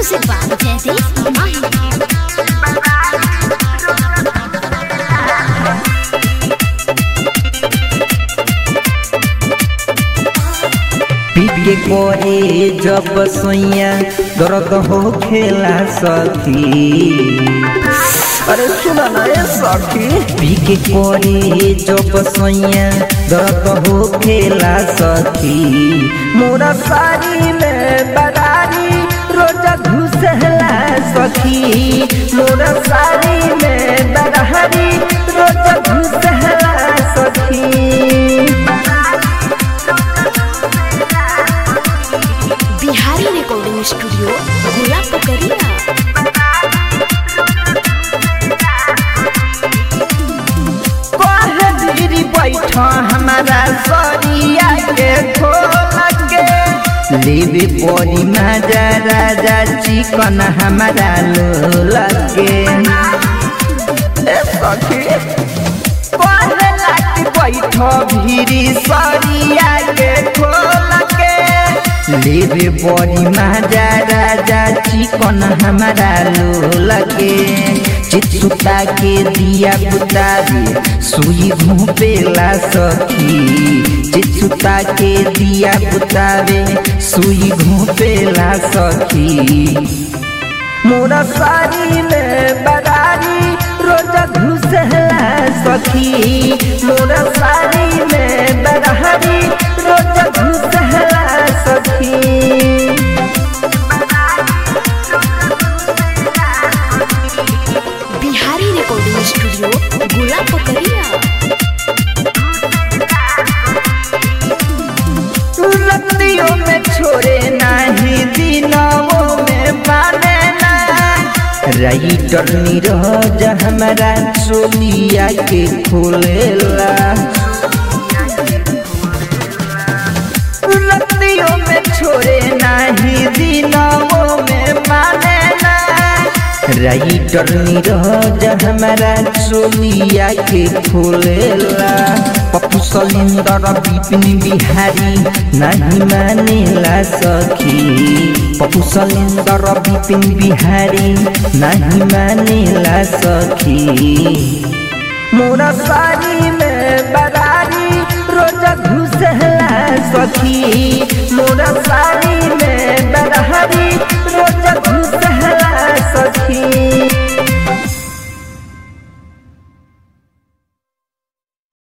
Music by Jaideep Mahi. पीट के कोरे जब सोइया दर्द हो खेला सखी अरे सुना ना ए सखी पी के कोरे जब सोइया दर्द हो खेला सखी मोरा सारी में बरारी रोजा घुसला सखी मोरा सारी में बरारी रोजा घुसला सखी बिहारी रिकॉर्डिंग स्टूडियो गोला पकड़िया कहे दीदी बैठ हमारा सरिया के खोल के लेवे परी माजा राजा चिकन हमारा लो लगे ए सखी कहे लाटी बैठ भीरी सरिया के खोल के लेवे बड़ी माजा राजा चिकन हमारा लो लगे चित्सुता के दिया बुतावे सुई घूपेला सखी चित्सुता के दिया बुतावे सुई घूपेला सखी मोरा सारी में बरारी रोजा घुसला सखी मोरा सारी में बरारी रोजा घुसला सखी बिहारी रिकॉर्डिंग स्टूडियो गोला पकड़िया रतियों में छोड़े नहीं दिनों में माने ना राइटर नीरज हमारा चोलिया के खोलेला रतियों में छोड़े नहीं दिनों में माने ना राइटर नीरज हमारा चोलिया के खोलेला पप्पू सलिंदर विपिन बिहारी नहीं मानेला सखी पप्पू सलिंदर विपिन बिहारी नहीं मानेला सखी मोरा सारी में बरारी रोजा घुसला सखी मोरा सारी